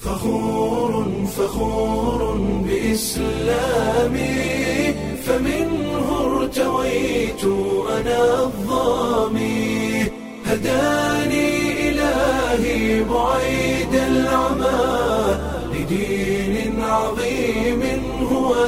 فخور فخور بإسلامي فمنه ارتويت أنا الظامي هداني إلهي بعيد العمى لدين عظيم هو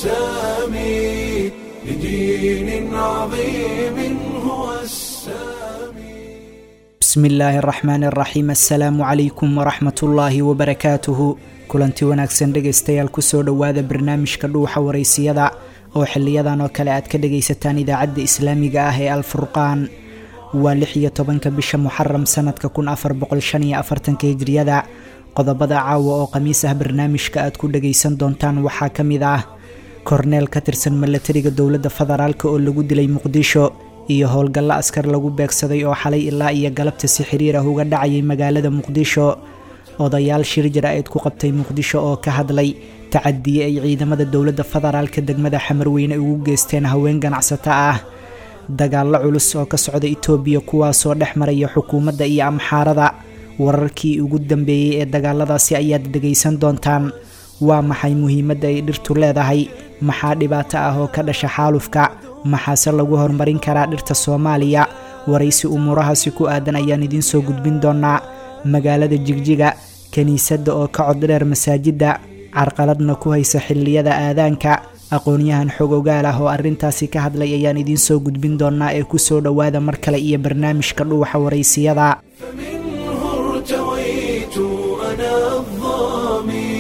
السامي لدين عظيم هو السامي bismi illaahi araxmaan araxiim assalaamu calaykum waraxmat ullaahi wabarakaatuhu kulanti wanaagsan dhegaystayaal kusoo dhowaada barnaamijka dhuuxa waraysiyada oo xiliyadan oo kale aad ka dhagaysataan idaacadda islaamiga ah ee alfurqaan waa lix iyo tobanka bisha muxaram sanadka kun afar boqol shan iyo afartanka hijriyada qodobada caawa oo khamiis ah barnaamijka aad ku dhagaysan doontaan waxaa ka mid ah korneel ka tirsan milatariga dowladda federaalk oo lagu dilay muqdisho iyo howlgallo askar lagu beegsaday oo xalay ilaa iyo galabta si xiriir ah uga dhacayay magaalada muqdisho odayaal shir jara-eed ku qabtay muqdisho oo ka hadlay tacadiye ay ciidamada dowladda federaalka degmada xamarweyne ugu geysteen haween ganacsato ah dagaallo culus oo ka socda itoobiya kuwaasoo dhex maraya xukuumadda iyo amxaarada wararkii ugu dambeeyey ee dagaaladaasi ayaad dhegaysan doontaan waa maxay muhiimadda ay dhirtu leedahay maxaa dhibaato ah oo ka dhasha xaalufka maxaase lagu horumarin karaa dhirta soomaaliya waraysi umuurahaasi ku aadan ayaan idiin soo gudbin doonaa magaalada jigjiga kiniisadda oo ka coddheer masaajidda carqaladna ku haysa xilliyada aadaanka aqoon-yahan xog ogaal ah oo arrintaasi ka hadlay ayaan idiin soo gudbin doonaa ee kusoo dhowaada mar kale iyo barnaamijka dhuuxa waraysiyada فمنه ارتويت أنا الظامي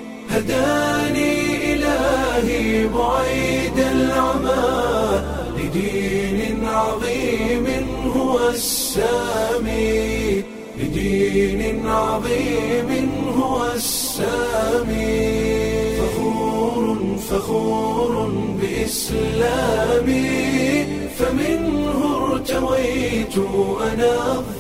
هداني إلهي بعيد العمى لدين عظيم هو السامي لدين عظيم هو السامي فخور فخور بإسلامي فمنه ارتويت أنا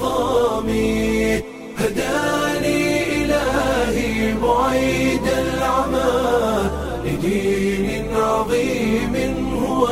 الظامي هداني إلهي بعيد العمى لدين عظيم هو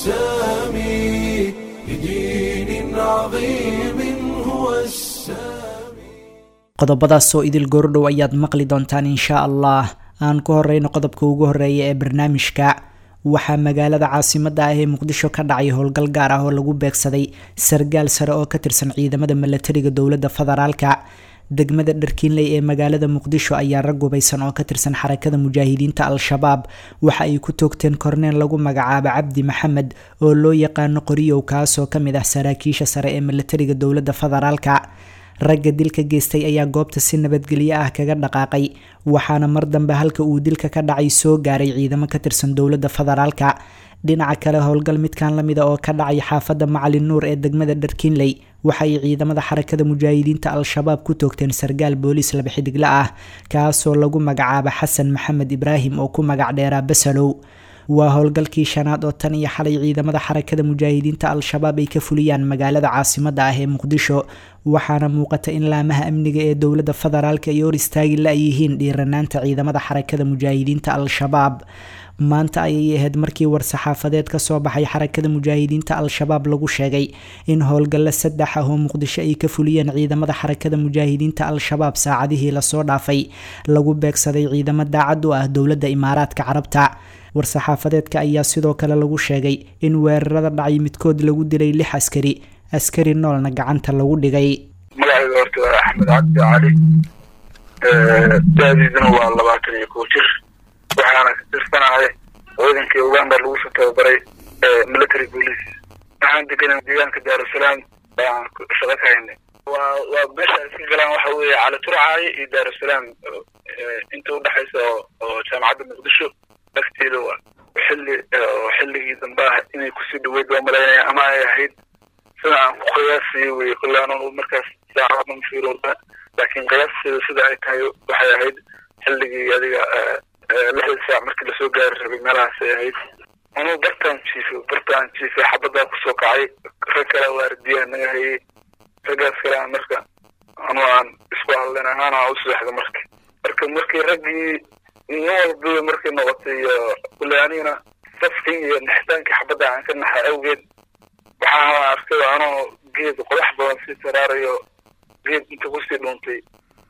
السامي لدين عظيم هو السامي qodobadaasoo idil goordhow ayaad maqli doontaan inshaa allah aan ku horeyno qodobka ugu horeeya ee barnaamijka waxaa magaalada caasimada ah ee muqdisho ka dhacay howlgal gaar ah oo lagu beegsaday sargaal sare oo ka tirsan ciidamada milatariga dowladda federaalka degmada dharkiinley ee magaalada muqdisho ayaa rag gubaysan oo ka tirsan xarakada mujaahidiinta al-shabaab waxa ay ku toogteen korneel lagu magacaabo cabdi maxamed oo loo yaqaano qoriyow kaasoo kamid ah saraakiisha sare ee milatariga dowladda federaalka ragga dilka geystay ayaa goobta si nabadgelyo ah kaga dhaqaaqay waxaana mar dambe halka uu dilka ka dhacay soo gaaray ciidamo ka tirsan dowladda federaalka dhinaca kale howlgal midkan lamida oo ka dhacay xaafadda macalin nuur ee degmada dharkiinley waxa ay ciidamada xarakada mujaahidiinta al-shabaab ku toogteen sargaal booliis laba xidigle ah kaasoo lagu magacaabo xasan maxamed ibraahim oo ku magac dheeraa basalow waa howlgalkii shanaad oo tan iyo xalay ciidamada xarakada mujaahidiinta al-shabaab ay ka fuliyaan magaalada caasimada ah ee muqdisho waxaana muuqata in laamaha amniga ee dowladda federaalka ay hor istaagi la-yihiin dhiiranaanta ciidamada xarakada mujaahidiinta al-shabaab maanta ayay ahayd markii war-saxaafadeed ka soo baxay xarakada mujaahidiinta al-shabaab lagu sheegay in howlgallo saddex ah oo muqdisho ay ka fuliyeen ciidamada xarakada mujaahidiinta al-shabaab saacadihii lasoo dhaafay lagu beegsaday ciidamo daacad u ah dowladda imaaraadka carabta war-saxaafadeedka ayaa sidoo kale lagu sheegay in weerarada dhacay midkood lagu dilay lix askari askari noolna gacanta lagu dhigay magacayga horta waa axmed cabdi cali da-diisuna waa labaatan iyo kow jir waxaana ka tirsanahay ciidankii uganda lagu soo tababaray military police waxaan deganay deegaanka daarusalaam baan shaqo ka haynay waa waa meesha iska galaan waxa weeye cali turcaayo iyo daarusalaam inta udhexaysa oo jaamacadda muqdisho agteeda waa xilli xilligii dambe ah inay kusii dhaweyd waa malaynaya ama ay ahayd sida aan ku qiyaasiyo wey kolle anoo markaas saacadna mafiirooda laakiin qiyaasteeda sida ay tahay waxay ahayd xilligii adiga lixda saac markii lasoo gaari rabay meelahaas ay ahayd anuu bartaan jiifo bartaan jiifay xabaddaa kusoo kacay rag kale waardiyaha naga hayay raggaas kale aan marka anuu aan isku hadlen ahaan aan u seexda marka marka markii raggii nin walba markay noqotay iyo kule anigana safkii iyo naxitaankii xabadda aan ka naxa awgeed waxaa arkay anoo geed qodax badan sii saraarayo geed inta kusii dhuuntay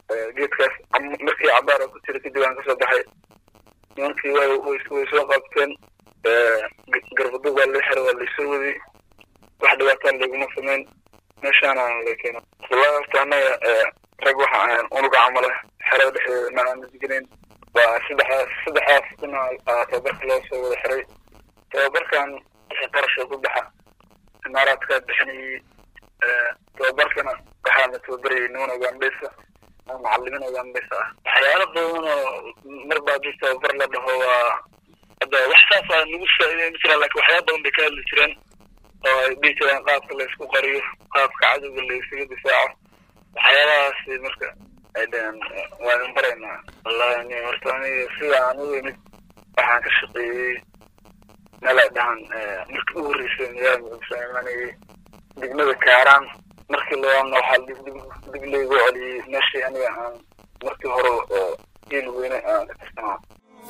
geedkaas markii cabaar ku jira kadib aan kasoo baxay nimankii way way soo qabteen garbadug waa la xira waa laysoo waday wax dhibaataa laguma samayn meeshaana la keena wallahi horta annaga rag waxa ahayn unuga camala xerada dhexdeeda ma aana deganayn waa saddexdaas saddexdaas kuna tababarka loo soo wada xiray tababarkan wixii qarasha ku baxa imaaraadkaa bixinayay tababarkana waxaana tababarayay niman ugandhaysa oo macalimiin ugandhaysa ah waxyaalo badan oo marba haddii tababar la dhaho waa hadda wax saas a nagu faa'iideyn ma jiraan lakin waxyaala badan bay ka hadli jireen oo ay dhihi jireen qaabka la isku qariyo qaabka cadowga la isaga difaaco waxyaalahaasi marka ay dhaheen waa in baraynaa wallahi ni horta aniga sida aan u imid waxaan ka shaqeeyey meel ay dhahan markii u horreysay magaalada muqdisho imanayay degmada kaaraan markii labaadna waxaa dib dib dib laygu celiyey meeshii aniga aan markii hore oo geel weyne aan ka tirsanaa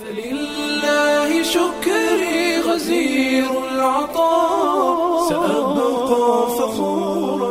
فلله شكري غزير العطاء سأبقى فخورا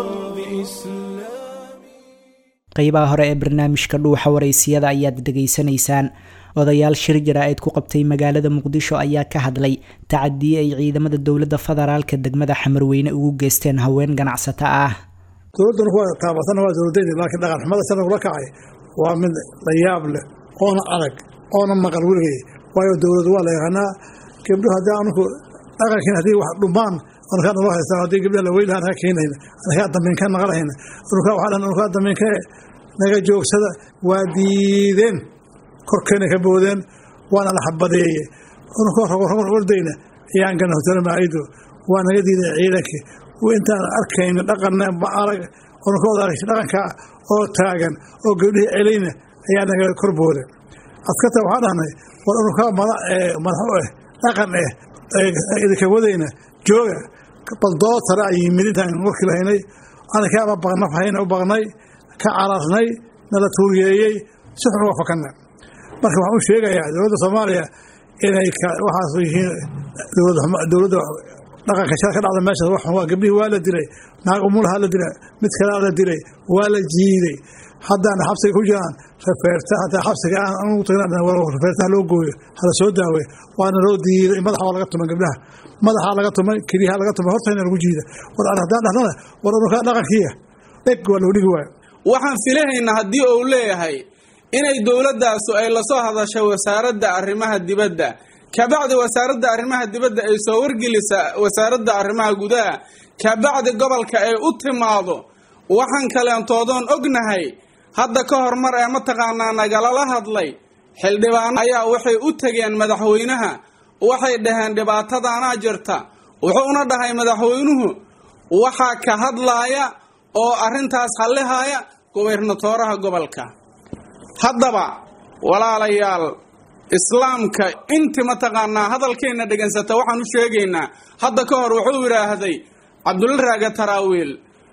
بإسلامي qeybaha hore ee barnaamijka dhuuxa waraysiyada ayaad dhegaysanaysaan odayaal shir jaraa'id ku qabtay magaalada muqdisho ayaa ka hadlay tacadiye ay ciidamada dowladda federaalka degmada xamarweyne ugu geysteen haween ganacsato ah dowladduna kuwa taabatana waa dowladayda laakiin dhaqan xumada sana ula kacay waa mid la yaab leh oona adag oona maqal weligay waayo dowladu waa la yaqaanaa gabdho haddii anuku dhaqankiin haddii wax dhumaan anukaa naloo haystaan haddii gabdhaha la weyn lahaa naga keenayna anakaa dambiin ka naqanayna anukaa waxaa dhan anukaa dambiin ka naga joogsada waa diideen korkeena ka boodeen waana la xabadeeye anukaa rogo rogon ordayna ayaan gana hotelo maacido waa naga diiday ciidankii intaan arkayna dhaqanna ma arag anuka arag dhaqankaa oo taagan oo gabdhihii celayna ayaa naga kor booden askarta waxaa dhahnay war anukaa madax u ah dhaqan eh idinka wadayna jooga baldootara ay yimid intaan warkii lahaynay anakaaba baqnaf hayna u baqnay ka cararnay nala tuuriyeeyey si xun uga fakanna marka waxaan u sheegayaa dowladda soomaaliya inay waxaas yihiin dowladda dhaqanka shar ka dhacda meeshaas wax waa gabdhihii waa la dilay naag umulaha la dilay mid kalea la dilay waa la jiiday haddaan xabsiga ku jiraan rafeerta hataa xabsiga aan anugu tagna rafeertaha loo gooyo hala soo daawe waana loo diiday madaxa waa laga tumay gabdhaha madaxaa laga tumay keliyaha laga tumay hortayna lagu jiida war haddaan dhahnana war anukaa dhaqankiiya dheg waa loo dhigi waayo waxaan filahaynaa haddii uu leeyahay inay dowladdaasu ay lasoo hadashay wasaaradda arrimaha dibadda kabacdi wasaaradda arrimaha dibadda ay soo wargelisa wasaaradda arrimaha gudaha kabacdi gobolka ay u timaado waxaan kaleentoodoon ognahay hadda ka hormar ee mataqaanaa nagalala hadlay xildhibaan ayaa waxay u tegeen madaxweynaha waxay dhaheen dhibaatadaanaa jirta wuxuuna dhahay madaxweynuhu waxaa ka hadlaaya oo arrintaas hallihaya gobernatooraha gobolka haddaba walaalayaal islaamka inti mataqaanaa hadalkeenna dhegansata waxaan u sheegaynaa hadda ka hor wuxuu yidhaahday cabdulla raaga taraawiil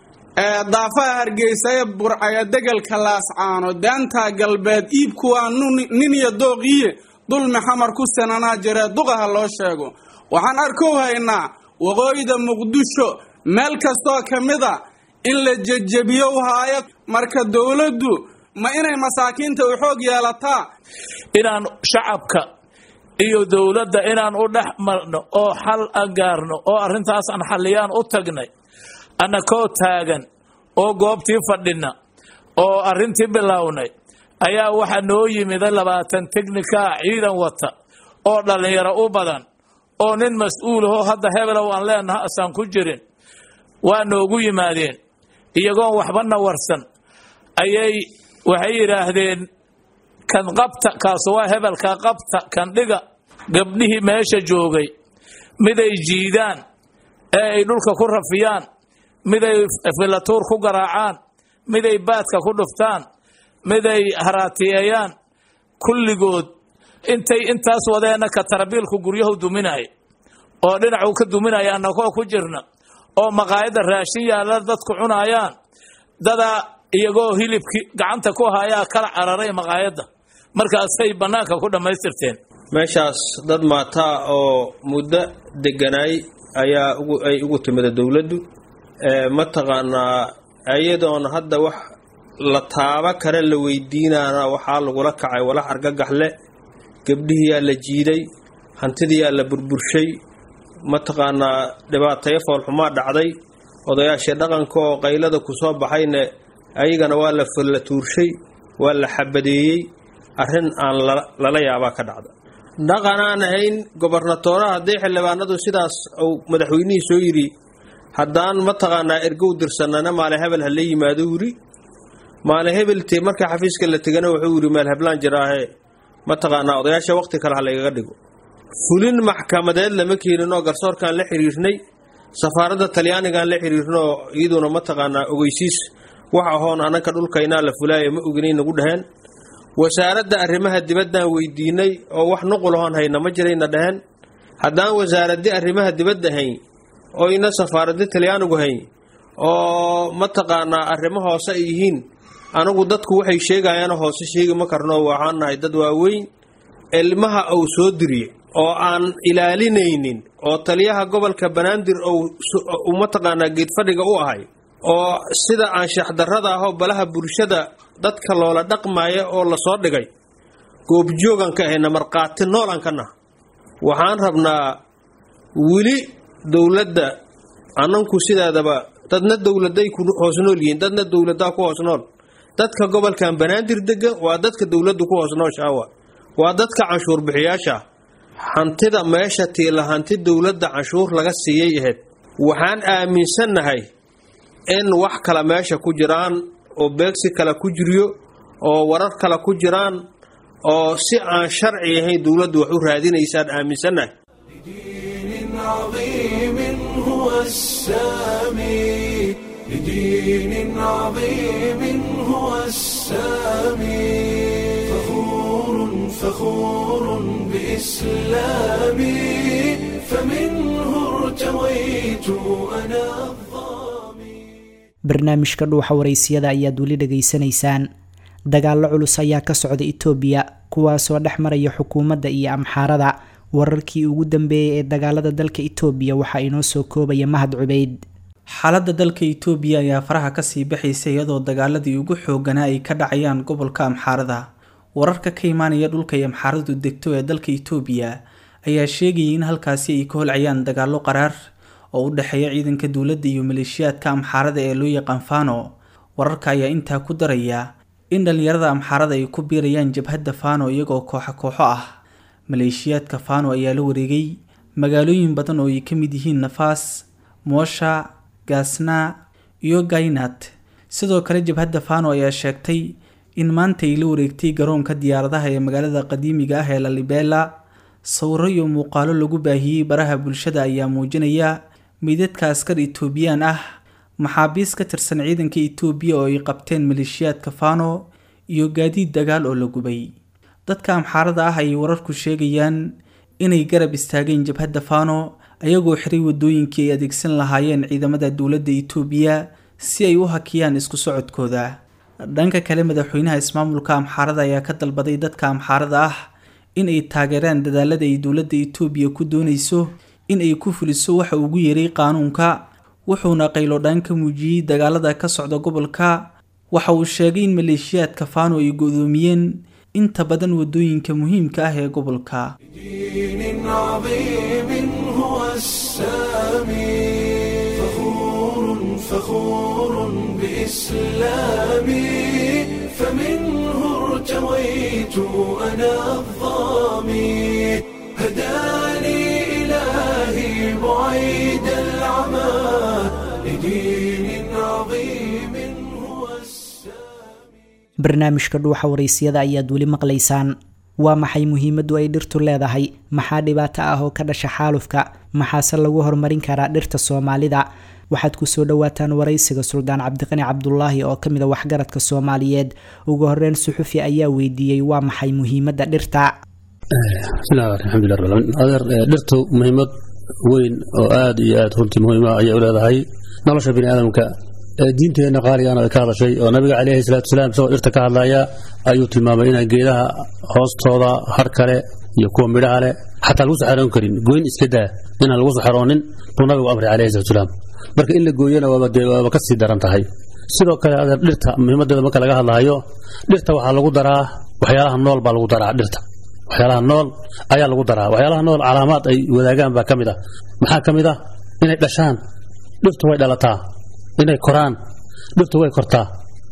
daafaha hargeysa ee burcaya degelka laascaano daantaa galbeed iibku waa nin iyo dooqiye dulmi xamar ku sananaa jiree duqaha loo sheego waxaan arkow haynaa waqooyida muqdisho meel kastoo ka mida in la jejebiyo haayo marka dowladdu ma inay masaakiinta u xoog yeelataa inaan shacabka iyo dowladda inaan u dhex marno oo xal a gaarno oo arrintaas aan xalliyaan u tagnay annakoo taagan oo goobtii fadhina oo arrintii bilownay ayaa waxaa noo yimida labaatan teknikaa ciidan wata oo dhallinyaro u badan oo nin mas-uulahoo hadda hebelow aan leenaha asaan ku jirin waa noogu yimaadeen iyagoon waxbana warsan ayay waxay yidhaahdeen kan qabta kaasu waa hebelka qabta kan dhiga gabdhihii meesha joogay miday jiidaan ee ay dhulka ku rafiyaan miday filatuur ku garaacaan miday baadka ku dhuftaan miday haraatiyeeyaan kulligood intay intaas wadeenna ka tarabiilku guryahu duminaya oo dhinacuu ka duminaya annagoo ku jirna oo maqaayadda raashin yaalla dadku cunaayaan dadaa iyagoo hilibkii gacanta ku hayaa kala cararay maqaayadda markaasay bannaanka ku dhammaystirteen meeshaas dad maataa oo muddo deganaay ayaa ay ugu timida dowladdu mataqaanaa iyadoona hadda wax la taaba kale la weydiinaana waxaa lagula kacay walax argagaxle gabdhihiyaa la jiiday hantidiyaa la burburshay mataqaanaa dhibaatayo foolxumaa dhacday odayaashii dhaqanka oo qaylada ku soo baxayne ayagana waa la folla tuurshay waa la xabadeeyey arrin aan lala yaabaa ka dhacda dhaqan aan ahayn gobarnatooraha haddii xildhibaanadu sidaas uu madaxweynihii soo yidhi haddaan mataqaanaa ergow dirsanana maale hebel ha la yimaado yidhi maale hebeltee marka xafiiska la tegana wuxuu yidhi meel heblaan jiraahe mataqaanaa odayaasha waqti kale ha laygaga dhigo fulin maxkamadeed lama keenin oo garsoorkaan la xiriirnay safaaradda talyaanigaan la xiriirnoo iyaduna mataqaanaa ogeysiis wax ahoon ananka dhulkaynaa la fulaayo ma oginay nagu dhaheen wasaaradda arrimaha dibaddaan weydiinay oo wax nuqul ahoon hayna ma jirayna dhaheen haddaan wasaaraddi arrimaha dibadda hayn oyna safaaraddi talyaanigu hayn oo mataqaanaa arrimo hoose ay yihiin anigu dadku waxay sheegayaano hoose sheegi ma karno waxaan nahay dad waaweyn ilmaha uu soo diriye oo aan ilaalinaynin oo taliyaha gobolka banaadir uu mataqaanaa geedfadhiga u ahay oo sida anshax darrada ahoo balaha bulshada dadka loola dhaqmaya oo lasoo dhigay goobjoogan ka ahayna markhaati noolan ka nah waxaan rabnaa weli dowladda annanku sidaadaba dadna dowladay ku hoos nool yihiin dadna dowladaa ku hoos nool dadka gobolkan banaadir degan waa dadka dowladdu ku hoos noolshaawa waa dadka canshuur bixiyaasha hantida meesha tiila hanti dowladda canshuur laga siiyey ahayd waxaan aaminsannahay in wax kale meesha ku jiraan oo beegsi kale ku jiryo oo warar kale ku jiraan oo si aan sharci ahayn dowladdu wax u raadinaysaan aaminsannahay لدين عظيم هو السامي لدين عظيم هو السامي فخور فخور بإسلامي فمنه ارتويت أنا الظامي barnaamijka dhuuxa waraysiyada ayaad weli dhegaysanaysaan dagaallo culus ayaa ka socda itoobiya kuwaasoo dhex maraya xukuumadda iyo amxaarada wararkii ugu dambeeyay ee dagaalada dalka itoobiya waxaa inoo soo koobaya mahad cubeyd xaaladda dalka itoobiya ayaa faraha kasii baxaysa iyadoo dagaaladii ugu xooganaa ay ka dhacayaan gobolka amxaarada wararka ka imaanaya dhulka ay amxaaradu degto ee dalka itoobiya ayaa sheegayay in halkaasi ay ka holcayaan dagaallo qaraar oo u dhexeeya ciidanka dowladda iyo maleeshiyaadka amxaarada ee loo yaqaan fano wararka ayaa intaa ku daraya in dhallinyarada amxaarada ay ku biirayaan jabhadda fano iyagoo kooxo kooxo ah maleeshiyaadka fano ayaa la wareegay magaalooyin badan oo ay ka mid yihiin nafaas moosha gaasna iyo gaynat sidoo kale jabhadda fano ayaa sheegtay in maanta ay la wareegtay garoonka diyaaradaha ee magaalada qadiimiga ah ee lalibela sawiro iyo muuqaalo lagu baahiyey baraha bulshada ayaa muujinaya meydadka askar etoobiyaan ah maxaabiis ka tirsan ciidanka itoobiya oo ay qabteen maleeshiyaadka fano iyo gaadiid dagaal oo la gubay dadka amxaarada ah ayay wararku sheegayaan inay garab istaageen jabhadda fano ayagoo xiray wadooyinkii ay adeegsan lahaayeen ciidamada dowladda itoobiya si ay u hakiyaan isku socodkooda dhanka kale madaxweynaha ismaamulka amxaarada ayaa ka dalbaday dadka amxaarada ah in ay taageeraan dadaalada ay dowladda itoobiya ku doonayso in ay ku fuliso waxa ugu yeeray qaanuunka wuxuuna qaylodhaan ka muujiyey dagaalada ka socda gobolka waxa uu sheegay in maleeshiyaadka fano ay go-doomiyeen inta badan wadooyinka muhiimka ah ee gobolka دين عظيم هو السامي فخور فخور بإسلامي فمنه ارتويت أنا الظامي هداني إلهي بعيد العمى لدين عظيم هو السامي barnaamijka dhuuxa waraysiyada ayaad weli maqlaysaan waa maxay muhiimaddu ay dhirtu leedahay maxaa dhibaato ah oo ka dhasha xaalufka maxaase lagu horumarin karaa dhirta soomaalida waxaad kusoo dhawaataan waraysiga suldaan cabdiqani cabdulaahi oo kamid a waxgaradka soomaaliyeed ugu horeyn suxufi ayaa weydiiyey waa maxay muhiimadda dhirta bismillahi alxamdulilah rabbil aalamiin adeer ee, dhirtu muhiimad weyn oo aad iyo aad runtii muhiima ayay u leedahay nolosha bini aadamka ee diinteenna qaaligaana ay ka hadashay oo nabiga caleyhi salaatu wasalaam isagoo dhirta ka hadlaya ayuu tilmaamay inaan geedaha hoostooda har kale iyo kuwa midhaha leh xataa lagu saxaroon karin goyn iska daa inaan lagu saxaroonin buu nabigu amray caleyhi salatu wasalaam marka in la gooyana waaba dee waaba ka sii daran tahay sidoo kale adeer dhirta muhiimadeeda marka laga hadlahayo dhirta waxaa lagu daraa waxyaalaha nool baa lagu daraa dhirta waxyaalaha nool ayaa lagu daraa waxyaalaha nool calaamaad ay wadaagaan baa ka mid ah maxaa ka mid ah inay dhashaan dhirtu way dhalataa inay koraan dhirtu way kortaa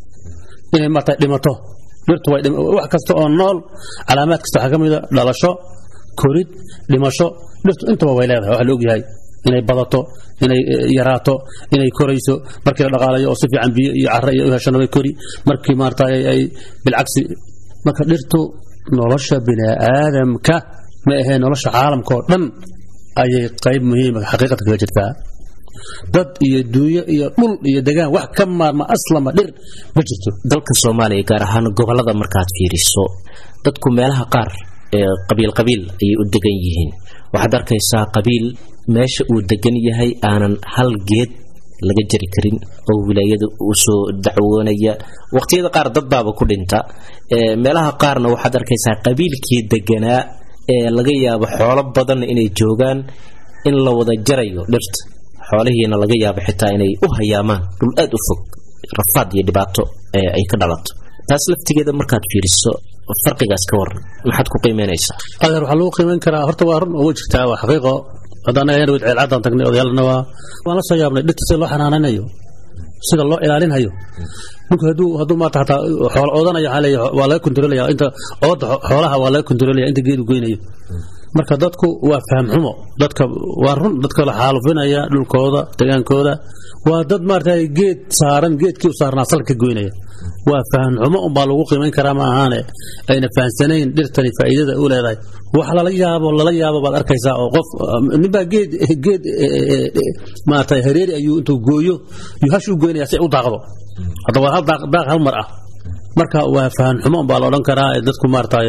inay marta dhimato dhirtu way wax kasta oo nool calaamaad kasta waxaa ka mid a dhalasho korid dhimasho dhirtu intaba way leedahay waxa la ogyahay inay badato inay yaraato inay korayso markii la dhaqaalayo oo si fiican biyo iyo carro iyo u heshana way kori markii maarata ay bilcagsi marka dhirtu nolosha bini aadamka ma ahee nolosha caalamka oo dhan ayay qayb muhiima xaqiiqata kaga jirtaa dad iyo duunyo iyo dhul iyo degaan wax ka maarma aslama dhir ma jirto dalka soomaaliya gaar ahaan gobolada markaad fiiriso dadku meelaha qaar ee qabiil qabiil ayay u degan yihiin waxaad arkaysaa qabiil meesha uu degan yahay aanan hal geed laga jari karin oo wilaayada usoo dacwoonaya waqtiyada qaar dad baaba ku dhinta meelaha qaarna waxaad arkaysaa qabiilkii deganaa ee laga yaabo xoolo badanna inay joogaan in la wada jarayo dhirta xoolihiina laga yaabo xitaa inay u hayaamaan dhul aad u fog rafaad iyo dhibaato ay ka dhalato taas laftigeeda markaad fiiriso farqigaas ka waran maxaad ku qiimeynaysaa adeer waxaa lagu qiimeyn karaa horta waa run oo way jirtaa waa xaqiiqo haddaan ayana wad ceelcaddaan tagnay odayaalna waa waan la soo yaabnay dhirta sida loo xanaanaynayo sida loo ilaalinhayo ninku hadduu hadduu maanta hataa xoolo oodanayo waxaa leeyahay waa laga kontrolaya inta ooda xoolaha waa laga kontrolaya inta geedu goynayo marka dadku waa faham xumo dadka waa run dadka la xaalufinaya dhulkooda degaankooda waa dad maarata geed saaran geedkii u saarnaa salka ka goynaya waa faham xumo unbaa lagu qiimayn karaa ma ahaane ayna fahansanayn dhirtani faa'iidada u leedahay wax lala yaabo lala yaabo baad arkaysaa oo qof ninbaa geed geed maarata hareeri ayuu intuu gooyo yuu hash u goynaya si ay u daaqdo hadda waa hal daaq hal mar ah marka waa faham xumo unbaa la odhan karaa dadku maaragtay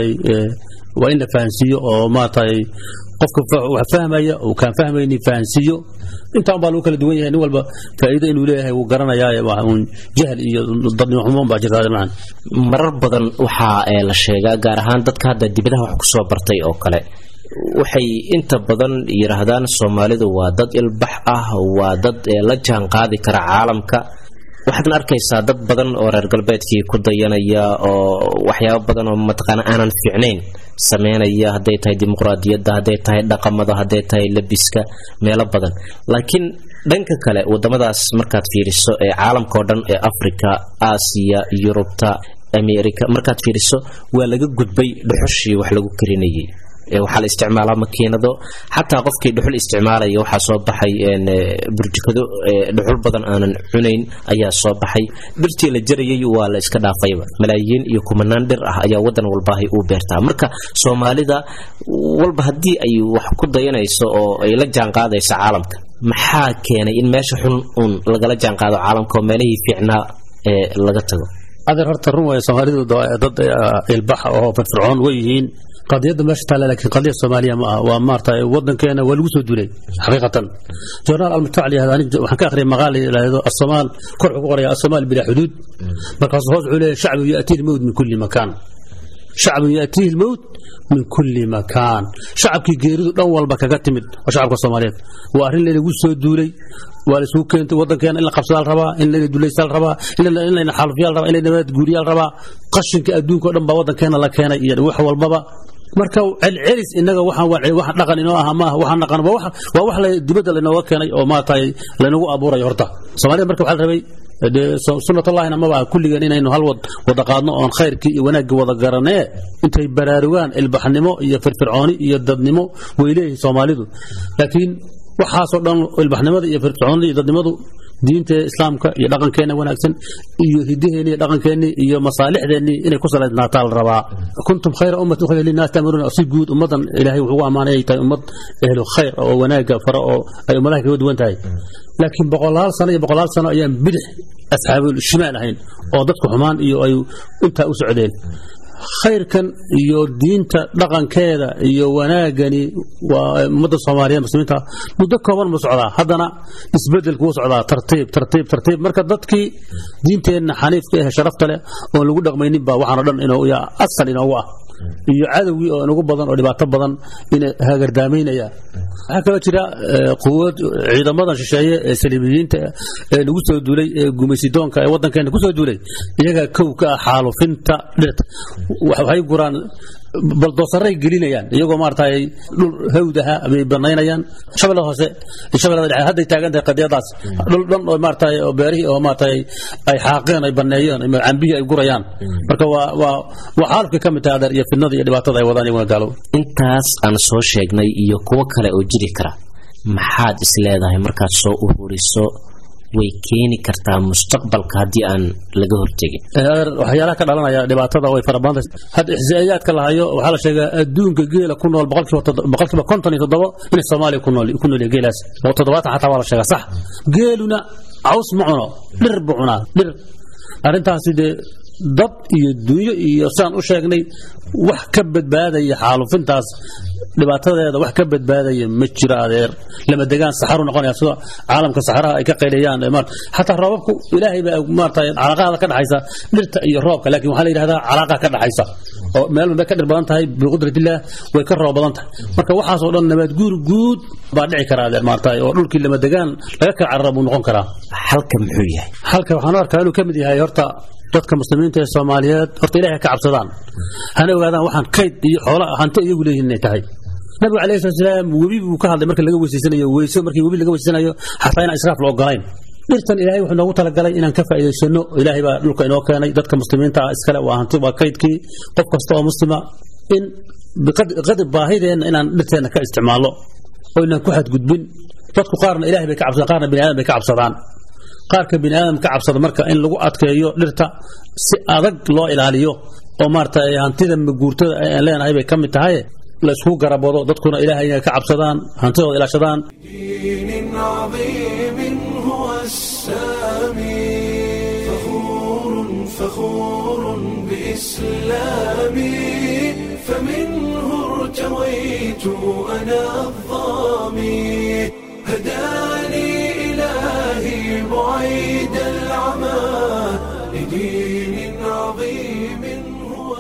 waa in la fahansiiyo oo maaragtay qofka wax fahmaya uu kaan fahmayni fahansiiyo intaan baa lagu kala duwan yahay nin walba faa'iido inuu leeyahay wuu garanayaa un jahl iyo dadnimo xumo baa jirta macna marar badan waxaa la sheegaa gaar ahaan dadka hadda dibadaha wax kusoo bartay oo kale waxay inta badan yidhaahdaan soomaalidu waa dad ilbax ah waa dad la jaan qaadi kara caalamka waxaadna arkaysaa dad badan oo reer galbeedkii ku dayanaya oo waxyaabo badan oo mataqaana aanan fiicnayn sameynaya hadday tahay dimuqraadiyadda hadday tahay dhaqamada hadday tahay labiska meelo badan laakiin dhanka kale wadamadaas markaad fiiriso ee caalamka oo dhan ee africa aasiya yurubta america markaad fiiriso waa laga gudbay dhuxushii wax lagu karinayay waxaa la isticmaalaa makiinado xataa qofkii dhuxul isticmaalaya waxaa soo baxay burjikado dhuxul badan aanan cunayn ayaa soo baxay dhirtii la jarayay waa la iska dhaafayba malaayiin iyo kumanaan dhir ah ayaa wadan walbaahay uu beertaa marka soomaalida walba haddii ay wax ku dayanayso oo ay la jaanqaadayso caalamka maxaa keenay in meesha xun uun lagala jaanqaado caalamka oo meelihii fiicnaa ee laga tago adeer horta run waaya soomaalidu dad ilbaxa oo firfircoon way yihiin qadiyadda meesha taalla laakiin qadiya soomaaliya ma aha waa maarta wadankeena waa lagu soo duulay xaqiiqatan journaal almutac la yihahda aniga waxaan ka akhriyay maqaal la yidhaahdo asoomaal kor wuxuu ku qoraya asoomaal bilaa xuduud markaasuu hoos wuxuu leeyahay shacbun yaatihi lmowt min kulli makaan shacbun yaatihi lmowt min kulli makaan shacabkii geeridu dhan walba kaga timid waa shacabka soomaaliyeed waa arrin laynagu soo duulay waa la isugu keentay wadankeena in la qabsadaa la rabaa in layna dulaysaa la rabaa in layna xaalufiyaa la rabaa in layna nabad guuriyaa la rabaa qashinka adduunka o dhan baa wadankeena la keenay iyo wax walbaba marka celcelis inaga waxaan dhaqan inoo aha maaha waxaan dhaqan waa wax dibadda laynooga keenay oo maaragtay laynagu abuurayo horta soomaalida marka waxaa la rabay dee sunnatullahina maba aha kulligeen inaynu hal wad wada qaadno oon khayrkii iyo wanaaggii wada garanee intay baraarugaan ilbaxnimo iyo firfircooni iyo dadnimo way leeyihiin soomaalidu laakiin waxaasoo dhan ilbaxnimada iyo firfircoonida iyo dadnimadu diinta islaamka iyo dhaqankeena wanaagsan iyo hidaheeni iyo dhaqankeeni iyo masaalixdeeni inay ku salaysnaataa la rabaa kuntum khayra ummatin khayra linnaas ta'muruuna si guud ummadan ilaahay wuxuu ugu ammaanay ay tahay ummad ehlu khayr oo wanaaga fara oo ay ummadaha kaga duwan tahay laakiin boqolaal sano iyo boqolaal sano ayaan bidix asxaabul shimaal ahayn oo dadku xumaan iyo ay intaa u socdeen khayrkan iyo diinta dhaqankeeda iyo wanaagani waa ummadda soomaaliyeed muslimiinta muddo kooban mu socdaa haddana isbedel kuu socdaa tartiib tartiib tartiib marka dadkii diinteenna xaniifka eh sharafta leh oon lagu dhaqmaynin baa waxaanoo dhan inoo asal inoogu ah iyo cadowgii oo inugu badan oo dhibaato badan inay hagardaamaynayaan waxaa kaloo jira quwad ciidamadan shisheeye ee saliibiyiinta ee lagu soo duulay ee gumaysidoonka ee waddankeena ku soo duulay iyagaa kow ka ah xaalufinta dhirta waxay guraan baldoosaray gelinayaan iyagoo maaragtay dhul hawdaha bay banaynayaan shabeellada hoose shabeellada dhexe hadday taagan tahay qadiyadaas dhul dhan oo maaragtay oo beerihii oo maaragtay ay xaaqeen ay baneeyeen cambihii ay gurayaan marka waa waa waa xaalufka ka mid tahay adeer iyo fidnada iyo dhibaatada ay wadaan iyaguna gaalo intaas aan soo sheegnay iyo kuwo kale oo jiri kara maxaad is leedahay markaad soo ururiso way keeni kartaa mustaqbalka haddii aan laga hortegin waxyaalaha ka dhalanaya dhibaatada way fara badan tahay hadda ixsaa'iyaadka la hayo waxaa la sheegaa adduunka geela ku nool boqolkiiba konton iyo toddobo inay soomaaliya ku nool ku nool geelaas oo toddobaatan xataa waa la sheegaa sax geeluna caws ma cuno dhir buu cunaa dhir arrintaasi dee dad iyo dunyo iyo sidaan u sheegnay wax ka badbaadaya xaalufintaas dhibaatadeeda wax ka badbaadaya ma jiro adeer lama degaan saxaru noqonaya sida caalamka saxaraha ay ka qayliyaan xataa roobabku ilaahay baa maarata calaaqaada ka dhaxaysa dhirta iyo roobka laakiin waxaa la yidhahdaa calaaqa ka dhaxaysa oo meel walba ka dhir badan tahay biqudratillah way ka roob badan tahay marka waxaasoo dhan nabaad guur guud baa dhici karaa adeer maarata oo dhulkii lama degaan laga kala carara buu noqon karaa halka muxuu yahay halka waxaan u arkaa inuu ka mid yahay horta dadka muslimiinta ee soomaaliyeed horta ilahay ka cabsadaan hana ogaadaan waxaan kayd iyo xoola hanti iyagu leeyihin inay tahay nabigu alayhi salatu salaam webi buu ka hadlay marka laga weysaysanayo weyso markii webi laga weysaysanayo xataa inaan israaf la ogolayn dhirtan ilaahay wuxuu noogu talagalay inaan ka faa'iidaysano ilaahay baa dhulka inoo keenay dadka muslimiinta ah iskale waa hanti waa kaydkii qof kasta oo muslima in biqadri baahideenna inaan dhirteenna ka isticmaalno oo inaan ku xadgudbin dadku qaarna ilahay bay ka cabsadaan qaarna bini aadam bay ka cabsadaan qaarka bini aadam ka cabsada marka in lagu adkeeyo dhirta si adag loo ilaaliyo oo maarata hantida maguurtada aan leenahay bay ka mid tahay la isku garabado dadkuna ilaahay inay ka cabsadaan hantidooda ilaashadaan دين عظيم هو السامي فخور فخور بإسلامي فمنه ارتويت أنا الظامي هداني إلهي بعيد العمى لدين عظيم هو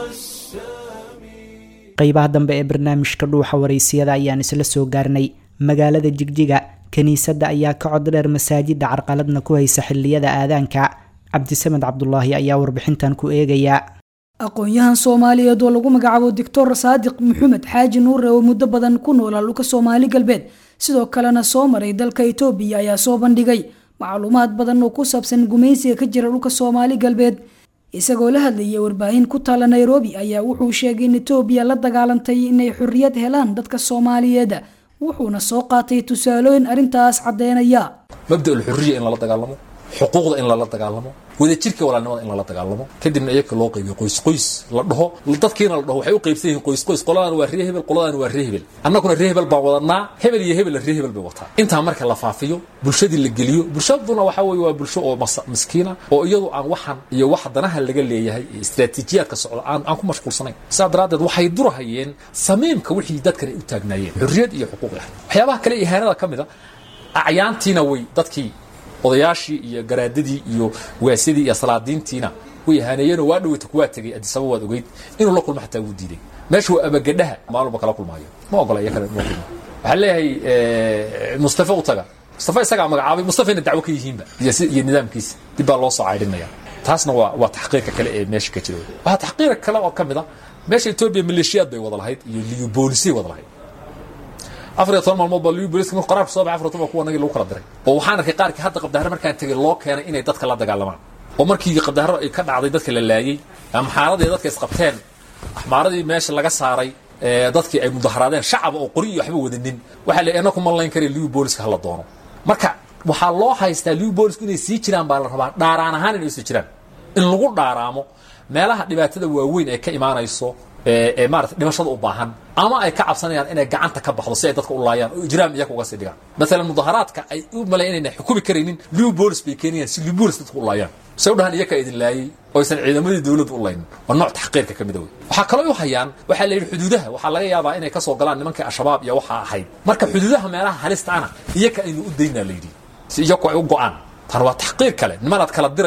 السامي qaybaha dambe ee barnaamijka dhuuxa waraysiyada ayaan isla soo gaarnay magaalada jigjiga kiniisadda ayaa ka cod dheer masaajidda carqaladna ku haysa xilliyada aadaanka cabdisamed cabdulaahi ayaa warbixintan ku eegaya aqoon-yahan soomaaliyeed oo lagu magacaabo doctor saadiq maxamed xaaji nuure oo muddo badan ku noolaa dhulka soomaali galbeed sidoo kalena soo maray dalka itoobiya ayaa soo bandhigay macluumaad badan oo ku saabsan gumaysiga ka jira dhulka soomaali galbeed isagoo la hadlayay warbaahin ku taala nairobi ayaa wuxuu sheegay in itoobiya la dagaalantay inay xorriyad helaan dadka soomaaliyeed wuxuuna soo qaatay tusaalooyin arrintaas caddeynaya mabda ulxuriya in lala dagaalamo xuquuqda in lala dagaalamo wadajirka walaalnimada in lala dagaalamo kadibna iyaga loo qaybiyo qoys qoys la dhaho dadkiina la dhaho waxay u qaybsan yihiin qoys qoys qoladan waa ree hebel qoladan waa ree hebel annaguna ree hebel baan wadanaa hebel iyo hebel ree hebel bay wataa intaa marka la faafiyo bulshadii la geliyo bulshaduna waxa weeye waa bulsho oo miskiina oo iyadu aan waxan iyo wax danaha laga leeyahay iyo istiraatiijiyaadka socda aan aan ku mashquulsanayn sidaa daraaddeed waxay durahayeen samiimka wixii dadkan ay u taagnaayeen xurriyad iyo xuquuq ah waxyaabaha kale ihaanada ka mid a acyaantiina way dadkii odayaashii iyo garaadadii iyo waasadii iyo salaadiintiina way ihaaneeyeenoo waa dhawata kuwaa tegay adisaba waad ogeyd inuu la kulmo xataa wuu diiday meesha waa abagadhaha maalunba kala kulmaayo ma ogola iyo kale ma kulmo waxaa leeyahay mustafa u taga mustafa isagaa magacaabay mustafayna dacwo ka yihiinba iyo si iyo nidaamkiisa dib baa loo soo caydhinaya taasna waa waa taxqiiqa kale ee meesha ka jira waxaa taxqiiqa kale oo ka mid a meesha etoobiya maleeshiyaad bay wada lahayd iyo liyu boolisay wada lahayd afar iyo toban maalmood baa liyu booliska markuu qaraarku soo baxay afar iyo toban kuwa nagii lagu kala diray oo waxaan arkay qaarkii hadda qabdahare markaan tegay loo keenay inay dadka la dagaalamaan oo markii qabdaharo ay ka dhacday dadka la laayey amxaaradii dadka isqabteen axmaaradii meesha laga saaray dadkii ay mudaharaadeen shacaba oo qori iyo waxba wadanin waxaa la anaku malayn kara liyu booliska hala doono marka waxaa loo haystaa liyu boolisku inay sii jiraan baa la rabaa dhaaraan ahaan inay sii jiraan in lagu dhaaraamo meelaha dhibaatada waaweyn ee ka imaanayso ee maarata dhimashada u baahan ama ay ka cabsanayaan inay gacanta ka baxdo si ay dadka u laayaan oo ijraam iyaga uga sii dhigaan maalan mudaharaadka ay u malayn inayna xukumi karaynin liw bolis bay keenayaan si liw bolis dadka u laayaan say u dhahaan iyaka idin laayay oo aysan ciidamadii dowladda u laynin waa nooc taxqiirka ka mida wey waxaa kaloo u hayaan waxaa la yidhi xuduudaha waxaa laga yaabaa inay ka soo galaan nimankii al-shabaab iyo waxaa ahayd marka xuduudaha meelaha halista ana iyaka aynu u daynaa la yidhi si iyaku ay u go'aan tan waa taxqiir kale nimanaad kala dirayso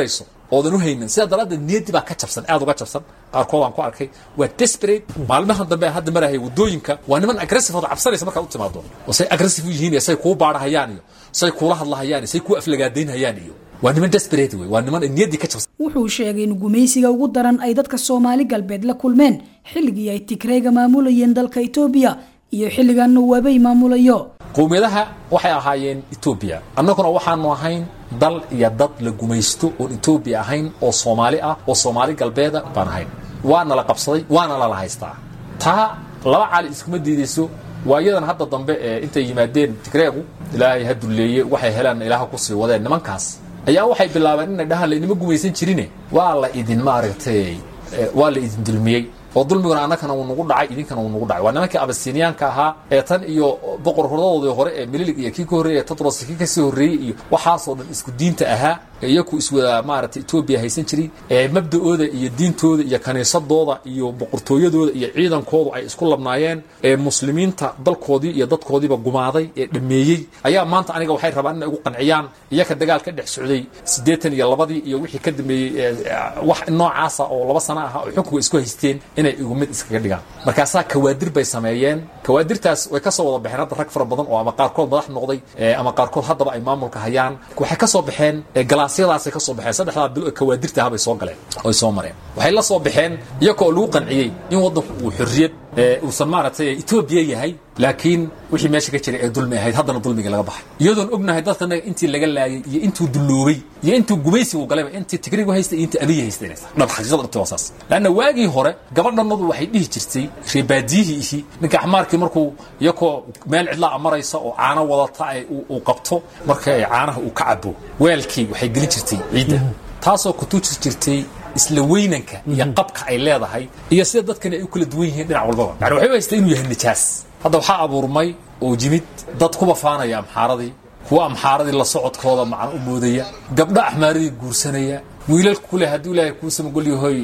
oodan u haynin sidaa daraaddeed niyaddii baa ka jabsan aad uga jabsan qaarkood aan ku arkay waa desperate maalmahan dambe hadda marahaya waddooyinka waa niman aggressive oo cabsanaysa markaad u timaado oo say aggressive u yihiin iyo say kuu baadhahayaan iyo say kuula hadlahayaan iyo say kuu aflagaadaynhayaan iyo waa niman desperate wey waa niman niyaddii ka jabsan wuxuu sheegay in gumaysiga ugu daran ay dadka soomaali galbeed la kulmeen xilligii ay tigreega maamulayeen dalka etoobiya iyo xilligan uu abay maamulayo qowmiyadaha waxay ahaayeen etoobiya annaguna waxaanu ahayn dal iyo dad la gumaysto oon etoobiya ahayn oo soomaali ah oo soomaali galbeeda baan ahayn waana la qabsaday waana lala haystaa taa laba cali iskuma diidayso waa iyadan hadda dambe ee intay yimaadeen tigreegu ilaahay ha dulleeye waxay helaan ilaaha ku sii wadeen nimankaas ayaa waxay bilaabeen inay dhahaan laynima gumaysan jirine waa la idin maaragtay waa la idin dulmiyey oo dulmiguna annagana uu nagu dhacay idinkana uu nagu dhacay waa nimankii abasiniyaanka ahaa ee tan iyo boqor hordadoodii hore ee mililig iyo kii ka horreeyay tadros kii kasii horreeyey iyo waxaasoo dhan isku diinta ahaa ee iyaku iswada maaragtay etoobiya haysan jiray ee mabda'ooda iyo diintooda iyo kaniisadooda iyo boqortooyadooda iyo ciidankoodu ay isku labnaayeen ee muslimiinta dalkoodii iyo dadkoodiiba gumaaday ee dhameeyey ayaa maanta aniga waxay rabaan inay ugu qanciyaan iyaka dagaal ka dhex socday siddeetan iyo labadii iyo wixii ka dambeeyey wax noocaasa oo laba sano ah oo xukunka isku haysteen inay igu mid iskaga dhigaan markaasaa kawaadir bay sameeyeen kawaadirtaas way ka soo wada baxeen hadda rag fara badan oo ama qaarkood madax noqday ama qaarkood haddaba ay maamulka hayaan waxay ka soo baxeen galaasyadaasay ka soo baxeen saddexdaa bilo kawaadirta ahabay soo galeen oy soo mareen waxay la soo baxeen iyagoo lagu qanciyey in waddanku uu xorriyad uusan maaragtay etoobiya yahay laakiin wixii meesha ka jiray ee dulmi ahayd haddana dulmigii laga baxay iyadoon ognahay dadkanaga intii laga laayay iyo intuu dulloobay iyo intuu gumaysigu galayba intii tigrigu haystay iyo intii abiyi haystay inay tahay dhab xaqiiqada dhabti waa saas laanna waagii hore gabadhanadu waxay dhihi jirtay reebaadiyihii ihi ninka axmaarkii markuu iyakoo meel cidlaa maraysa oo caano wadata ay uu qabto marka ay caanaha uu ka cabo weelkii waxay gelin jirtay ciidda taasoo kutuuji jirtay isla weynanka iyo qabka ay leedahay iyo sida dadkani ay u kala duwan yihiin dhinac walbaba yani waxay u haystaa inuu yahay nijaas hadda waxaa abuurmay oo yimid dad kuba faanaya amxaaradii kuwa amxaaradii la socodkooda macan u moodaya gabdho axmaaradii guursanaya wiilal kule hadduu ilaahay kuu samagol yahoy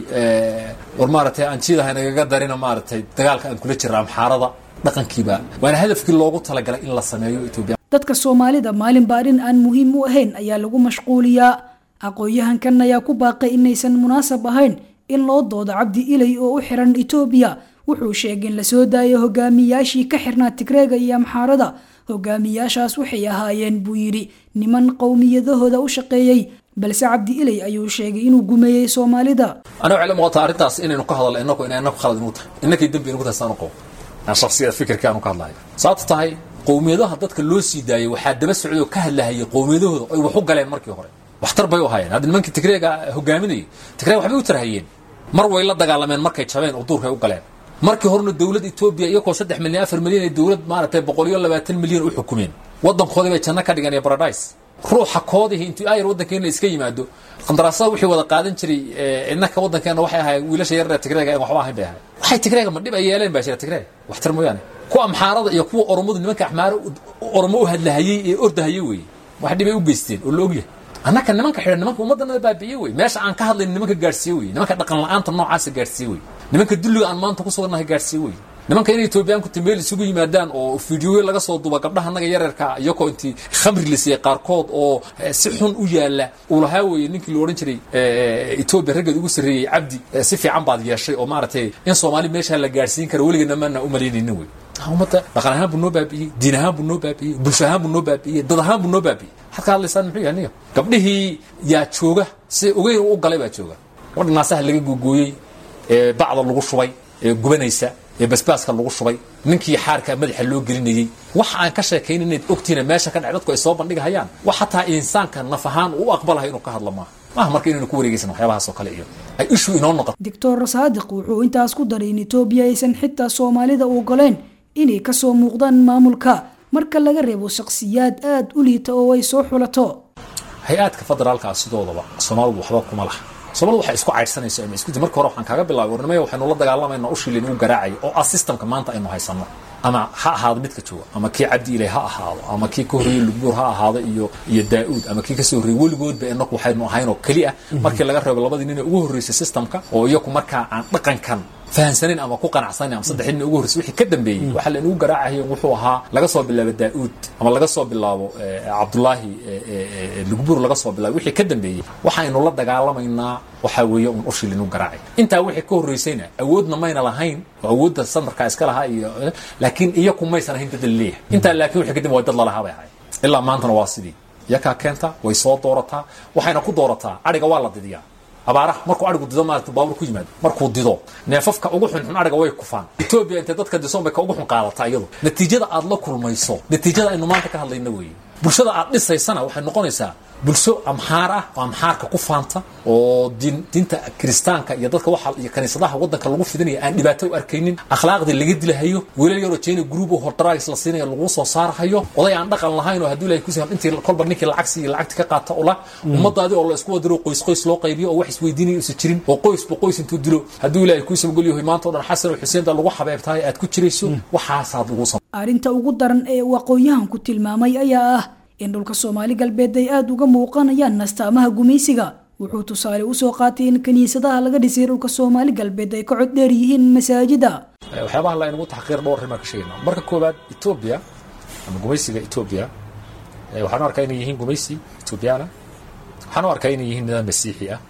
war maaragtay aan jiidahay nagaga darina maaragtay dagaalka aan kula jira amxaarada dhaqankiiba waana hadafkii loogu talagalay in la sameeyo etoobiya dadka soomaalida maalinba arrin aan muhiim u ahayn ayaa lagu mashquuliyaa aqoon-yahankan ayaa ku baaqay inaysan munaasab ahayn in loo doodo cabdi ilay oo u xiran etoobiya wuxuu sheegay in lasoo daayo hogaamiyaashii ka xirnaa tigreega iyo amxaarada hogaamiyaashaas waxay ahaayeen buu yidhi niman qowmiyadahooda u shaqeeyey balse cabdi ilay ayuu sheegay inuu gumeeyey soomaalida aniga waxay la muuqataa arrintaas inaynu ka hadalno inaku inay inaku khalad inuu tahay innakay dembi inagu tahay saanu qabo aan shakhsiyada fikirka aanu ka hadlahay sababta tahay qowmiyadaha dadka loo sii daayay waxaa daba socday oo ka hadlahayay qowmiyadahooda ay wax u galeen markii hore waxtar bay u hayeen hadda nimankii tigreega hogaaminayay tigreeg waxbay u tarhayeen mar way la dagaalameen markay jabeen oo duurkay u galeen markii horena dowladda etoobiya iyagoo saddex milyan afar milyan ee dowlad maaragtay boqol iyo labaatan milyan u xukumeen waddankoodii bay janno ka dhigeen iyo paradise ruuxa koodihii intuu ayar waddankeena iska yimaado qandaraasada wixii wada qaadan jiray innaka waddankeena waxay ahaayeen wiilasha yarar tigreega aan waxba ahayn bay ahayd waxay tigreega ma dhib ay yeeleen baa jira tigreeg waxtar mooyaane kuwa amxaarada iyo kuwa oromadu nimanka axmaaro oromo u hadlahayey ee ordahayey weeye wax dhibay u geysteen oo la ogyahay annaka nimanka xidhan nimanka ummaddanada baabi'iye wey meesha aan ka hadlayn nimanka gaadhsiiye wey nimanka dhaqan la'aanta noocaasa gaadhsiiye wey nimanka dulliga aan maanta ku sugannahay gaadhsiiye wey nimanka inay etoobiyaanku meel isugu yimaadaan oo fiidiyoyo laga soo duba gabdhaha annaga yararka iyagoo intii khamri la siiyey qaarkood oo si xun u yaala uu lahaa weeye ninkii la odhan jiray etoobiya raggeed ugu sarreeyey cabdi si fiican baad yeeshay oo maaragtay in soomaali meeshaa la gaadhsiin kara weligana maana u malaynaynin wey ummadda dhaqan ahaan buu noo baabi'iyey diin ahaan buu noo baabi'iyey bulsho ahaan buu noo baabi'iyey dad ahaan buu noo baabi'iyey waxaad ka hadlaysaan muxuu yahay niga gabdhihii yaa jooga si ogeyn u galay baa jooga gabadha naasaha laga googooyey ee bacda lagu shubay ee gubanaysa ee basbaaska lagu shubay ninkii xaarka madaxa loo gelinayey wax aan ka sheekayn inayd ogtiina meesha ka dhacay dadku ay soo bandhigahayaan wax hataa insaanka naf ahaan u aqbalahay inuu ka hadlo maaha maaha marka inaynu ku wareegaysan waxyaabahaas oo kale iyo ay ishu inoo noqoto doctor saadiq wuxuu intaas ku daray in etoobiya aysan xitaa soomaalida u ogoleen inay kasoo muuqdaan maamulka marka laga reebo shakhsiyaad aada u liita oo ay soo xulato hay-aadka federaalka ah sidoodaba soomaalidu waxba kuma laha soomalidu waxay isku caydhsanayso ama isku marka hore waxaan kaaga bilaabay warnimaya waxaynu la dagaalamayna ushii laynagu garaacay oo ah systemka maanta aynu haysanno ama ha ahaado midka jooga ama kii cabdi ilay ha ahaado ama kii ka horreeyey lugbuur ha ahaado iyo iyo daa-uud ama kii kasoo horreeyey weligoodba inaku waxaynu ahaynoo keli ah markii laga reebo labadii nin ee ugu horreysay systemka oo iyaku markaa aan dhaqankan fahansanayn ama ku qanacsanayn ama saddex nin ugu horreysay wixii ka dambeeyey waxaa la inagu garaacayo wuxuu ahaa laga soo bilaabo daa'uud ama laga soo bilaabo cabdullaahi lugbuur laga soo bilaabo wixii ka dambeeyey waxaynu la dagaalamaynaa waxaa weeye un ushii linagu garaacay intaa wixii ka horreysayna awoodna mayna lahayn oo awoodda sandarkaa iska lahaa iyo laakiin iyaku maysan ahayn dad la leeyahay intaa laakiin wixii kadib waa dad lalahaa bay ahayd ilaa maantana waa sidii iyakaa keenta way soo doorataa waxayna ku doorataa adhiga waa la didiyaa abaaraha markuu arigu dido maarata baabur ku yimaado markuu dido neefafka ugu xunxun ariga way kufaan etoobiya intay dadka disoon bay ka ugu xun qaadataa iyadu natiijada aad la kulmayso natiijada aynu maanta ka hadlayna weeye bulshada aad dhisaysana waxay noqonaysaa bulsho amxaar ah oo amxaarka ku faanta oo diin diinta kiristaanka iyo dadka waxa iyo kaniisadaha waddanka lagu fidinaya aan dhibaato u arkaynin akhlaaqdii laga dilahayo wiilal yaroo jeyna group oo hordaraagis la siinaya lagu soo saarahayo oday aan dhaqan lahayn oo hadduu ilahay kusi intii kolba ninkii lacagsi iyo lacagti ka qaata ula ummadaadii oo la isku wadiro qoys qoys loo qaybiyo oo wax isweydiinaya uusan jirin oo qoysba qoys intuu dilo hadduu ilahay kuu sabagolyahay maanta oo dhan xasan oo xuseen da lagu xabeebtahay aad ku jirayso waxaasaad lagu sam arrinta ugu daran ee uu aqoon-yahanku tilmaamay ayaa ah in dhulka soomaali galbeed ay aada uga muuqanayaan nastaamaha gumaysiga wuxuu tusaale usoo qaatay in kiniisadaha laga dhisay dhulka soomaali galbeed ay ka cod dheer yihiin masaajida waxyaabaha la inagu taxqiir dhowr arrimaa ka sheegayna marka koowaad etoobiya ama gumaysiga etoobiya waxaan u arkaa inay yihiin gumaysi etoobiyaana waxaan u arkaa inay yihiin nidaam masiixi ah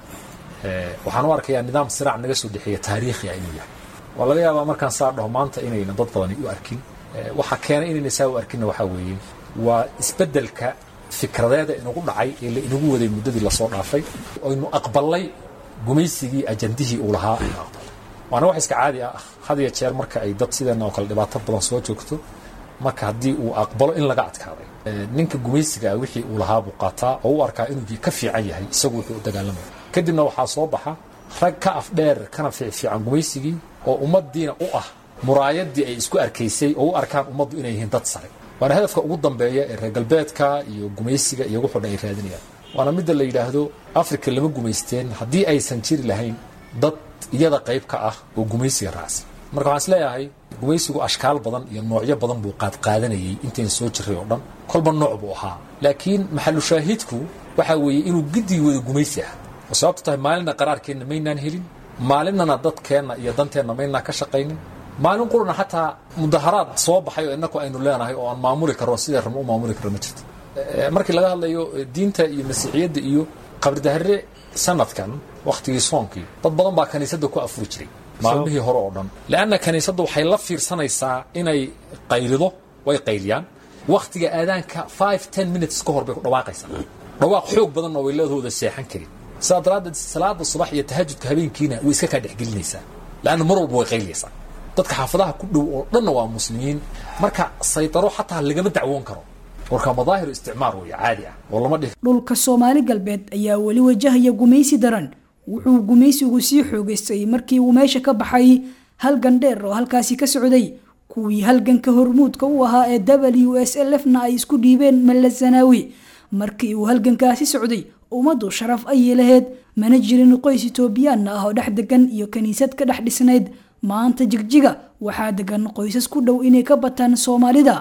waxaan u arkayaa nidaam siraac naga soo dhexeeya taariikhi ah inuu yahay waa laga yaabaa markaan saa dhaho maanta inayna dad badani u arkin waxa keenay inayna saa u arkinna waxaa weeye waa isbeddelka fikradeeda inagu dhacay ee la inagu waday muddadii lasoo dhaafay aynu aqbalay gumaysigii ajandihii uu lahaa aynu aqbalay waana wax iska caadi ah had iyo jeer marka ay dad sideenna oo kale dhibaato badan soo joogto marka haddii uu aqbalo in laga adkaaday ninka gumaysiga ah wixii uu lahaa buu qaataa oo u arkaa inuu ka fiican yahay isagu wuxuu u dagaalamaya kadibna waxaa soo baxa rag ka afdheer kana fiican gumaysigii oo ummaddiina u ah muraayadii ay isku arkaysay oo u arkaan ummaddu inay yihiin dad sare waana hadafka ugu dambeeya ee reer galbeedka iyo gumaysiga iyo wuxuu dhan ay raadinayaan waana midda la yidhaahdo africa lama gumaysteen haddii aysan jiri lahayn dad iyada qayb ka ah oo gumaysiga raacsan marka waxaan isleeyahay gumaysigu ashkaal badan iyo noocyo badan buu qaadqaadanayay intayn soo jiray oo dhan kolba nooc buu ahaa laakiin maxalu shaahidku waxaa weeye inuu gidii wada gumaysi ah oo sababto tahay maalinna qaraarkeenna maynaan helin maalinnana dadkeenna iyo danteenna maynaan ka shaqaynin maalin qurana xataa mudaharaad soo baxay oo inaku aynu leenahay oo aan maamuli karro sidee rabno u maamuli karro ma jirto markii laga hadlayo diinta iyo masiixiyadda iyo qabridahare sanadkan wakhtigii soonkii dad badan baa kaniisadda ku afuri jiray maalmihii hore oo dhan leanna kaniisadda waxay la fiirsanaysaa inay qaylido way qayliyaan wakhtiga aadaanka five ten minutes ka hor bay ku dhawaaqaysaa dhawaaq xoog badanna way leedahooda seexan karin sidaa daraaddeed salaada subax iyo tahajudka habeenkiina way iska kaa dhexgelinaysaa leanna mar walba way qayliyaysaa dadka xaafadaha ku dhow oo dhanna waa muslimiin marka saytaro xataa lagama dacwoon karo warka madaahiru isticmaar weeye caadi ah oo lama dhihi dhulka soomaali galbeed ayaa weli wajahaya gumaysi daran wuxuu gumaysigu sii xoogaystay markii uu meesha ka baxay halgan dheer oo halkaasi ka socday kuwii halganka hormuudka u ahaa ee w s l f na ay isku dhiibeen malazanawi markii uu halgankaasi socday ummaddu sharaf ayay laheyd mana jirin qoys itoobiyaanna ah oo dhex degan iyo kiniisad ka dhex dhisnayd maanta jigjiga waxaa degan qoysas ku dhow inay ka bataan soomaalida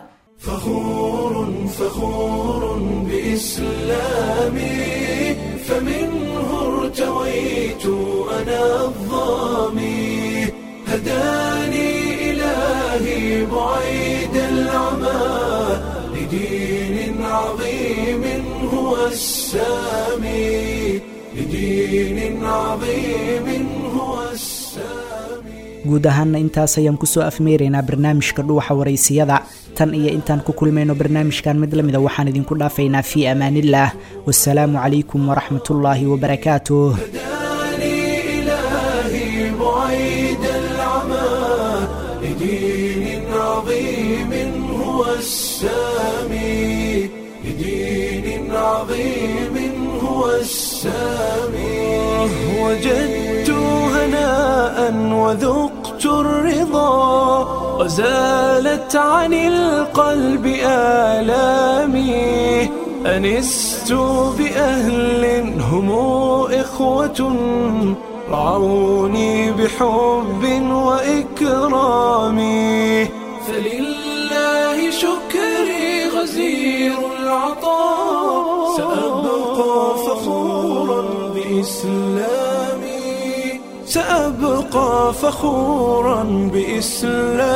فخور فخور بإسلامي فمنه ارتويت أنا الظامي هداني إلهي بعيد العمى لدين عظيم هو السامي لدين عظيم هو السامي guud ahaanna intaas ayaan kusoo afmeeraynaa barnaamijka dhuuxa waraysiyada tan iyo intaan ku kulmayno barnaamijkan mid lamida waxaan idinku dhaafaynaa fii amaanillaah wasalaamu calaykum waraxmatullaahi wabarakaatuh إلهي بعيد العمى لدين عظيم هو السامي لدين عظيم هو السامي وجدت هناء وذقت الرضا وزالت عن القلب آلامي أنست بأهل هم إخوة رعوني بحب وإكرام فلله شكري غزير العطاء سأبقى فخورا بإسلامي سأبقى فخورا بإسلامي